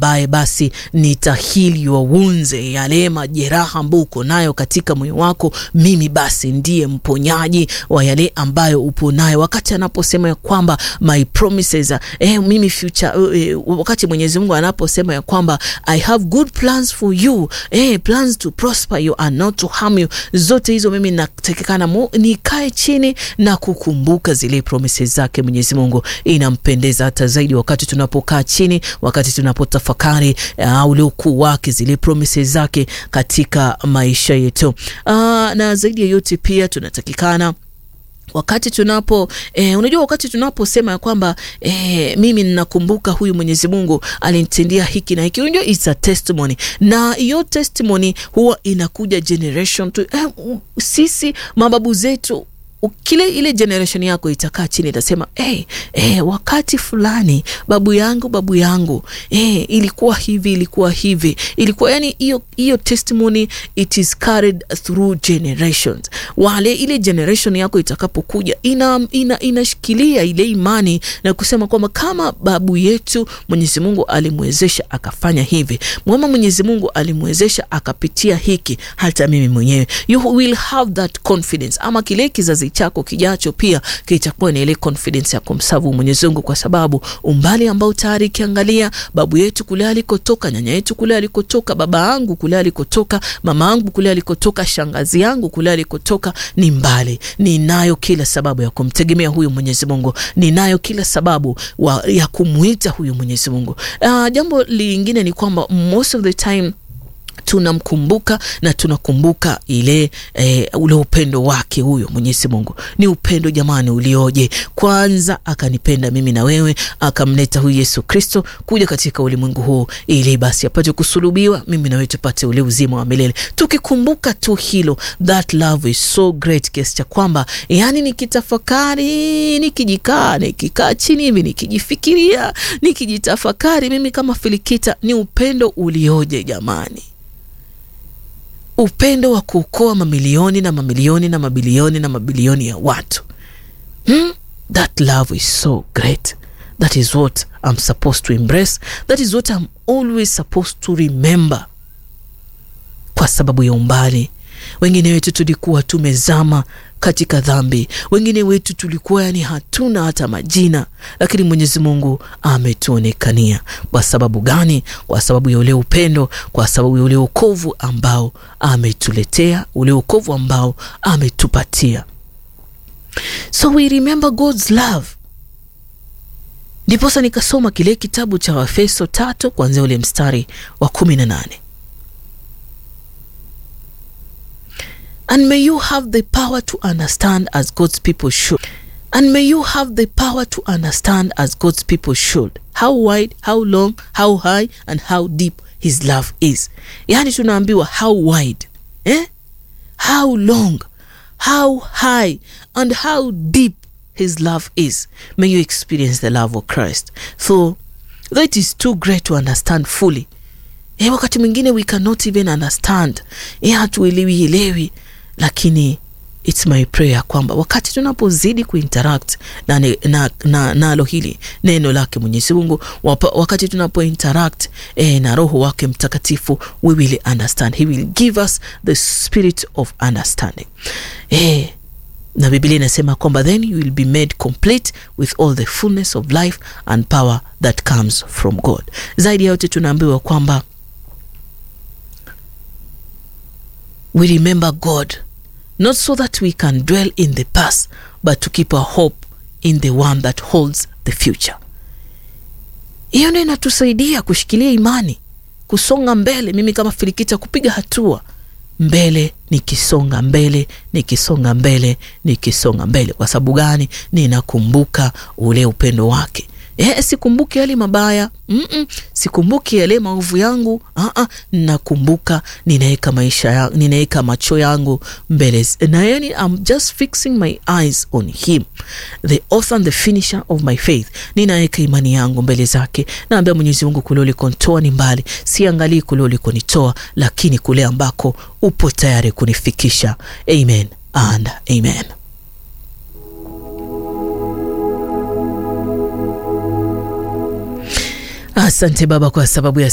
ambaye basi nita heal your wounds, yale majeraha ambayo uko nayo katika moyo wako, mimi basi ndiye mponyaji wa yale ambayo upo nayo. Wakati anaposema ya kwamba my promises, eh, mimi future, eh, wakati Mwenyezi Mungu anaposema ya kwamba I have good plans for you, eh, plans to prosper you and not to harm you, zote hizo mimi natakikana nikae chini na kukumbuka zile promises zake Mwenyezi Mungu. Inampendeza hata zaidi wakati tunapokaa chini, wakati tunapotafakari uh, ule ukuu wake, zile promises zake katika maisha yetu. Uh, na zaidi ya yote pia tunatakikana wakati tunapo eh, unajua wakati tunaposema ya kwamba eh, mimi ninakumbuka huyu Mwenyezi Mungu alinitendea hiki na hiki, unajua it's a testimony, na hiyo testimony huwa inakuja generation to eh, sisi mababu zetu kile ile generation yako itakaa chini itasema, hey, hey, wakati fulani babu yangu babu yangu hey, ilikuwa hivi ilikuwa hivi ilikuwa yani, hiyo hiyo testimony it is carried through generations. Wale ile generation yako itakapokuja ina, ina, inashikilia ile imani na kusema kwamba kama babu yetu Mwenyezi Mungu alimwezesha akafanya hivi, mwema Mwenyezi Mungu alimwezesha akapitia hiki, hata mimi mwenyewe you will have that confidence, ama kile kizazi chako kijacho pia kitakuwa na ile confidence ya kumsavu Mwenyezi Mungu, kwa sababu umbali ambao tayari kiangalia babu yetu kule alikotoka, nyanya yetu kule alikotoka, baba yangu kule alikotoka, mama yangu kule alikotoka, shangazi yangu kule alikotoka, ni mbali. Ninayo kila sababu ya kumtegemea huyu Mwenyezi Mungu, ninayo kila sababu wa, ya kumuita huyu Mwenyezi Mungu. Uh, jambo lingine ni kwamba most of the time tunamkumbuka na tunakumbuka ile e, ule upendo wake huyo Mwenyezi Mungu. Ni upendo jamani, ulioje! Kwanza akanipenda mimi na wewe, akamleta huyu Yesu Kristo kuja katika ulimwengu huu ili basi apate kusulubiwa, mimi na wewe tupate ule uzima wa milele. Tukikumbuka tu hilo, that love is so great, kiasi cha kwamba yani nikitafakari, nikijikaa, nikikaa chini hivi, nikijifikiria, nikijitafakari mimi kama Filikita, ni upendo ulioje jamani upendo wa kuokoa mamilioni na mamilioni na mabilioni na mabilioni ya watu hmm? That love is so great. That is what I'm supposed to embrace. That is what I'm always supposed to remember. Kwa sababu ya umbali, wengine wetu tulikuwa tumezama katika dhambi, wengine wetu tulikuwa yani hatuna hata majina, lakini Mwenyezi Mungu ametuonekania. Kwa sababu gani? Kwa sababu ya ule upendo, kwa sababu ya ule wokovu ambao ametuletea, ule wokovu ambao ametupatia. So we remember God's love. Ndiposa nikasoma kile kitabu cha Waefeso tatu kuanzia ule mstari wa kumi na nane. And may you have the power to understand as God's people should. And may you have the power to understand as God's people should. How wide, how long, how high and how deep his love is. Yaani tunaambiwa how wide, eh? How long, how high and how deep his love is. May you experience the love of Christ. So that is too great to understand fully. Eh, wakati mwingine we cannot even understand. Eh, hatuelewi elewi lakini it's my prayer kwamba wakati tunapozidi kuinteract na nalo na, na hili neno lake Mwenyezi Mungu, wakati tunapo interact eh, na Roho wake Mtakatifu, we will understand, he will give us the spirit of understanding eh, na Biblia inasema kwamba then you will be made complete with all the fullness of life and power that comes from God. Zaidi ya yote tunaambiwa kwamba we remember God not so that we can dwell in the past but to keep our hope in the one that holds the future. Hiyo ndio inatusaidia kushikilia imani, kusonga mbele. Mimi kama Filikita, kupiga hatua mbele, nikisonga mbele, nikisonga mbele, nikisonga mbele. Kwa sababu gani? Ninakumbuka ule upendo wake. Eh, sikumbuki yale mabaya mm -mm, sikumbuki yale maovu yangu ah -ah, nakumbuka, ninaweka maisha ya, ninaweka macho yangu mbele na yani, I'm just fixing my eyes on him the author and the finisher of my faith. Ninaweka imani yangu mbele zake, naambia Mwenyezi Mungu, kule ulikonitoa ni mbali, siangalii kule ulikonitoa, lakini kule ambako upo tayari kunifikisha. Amen and amen. Asante Baba kwa sababu ya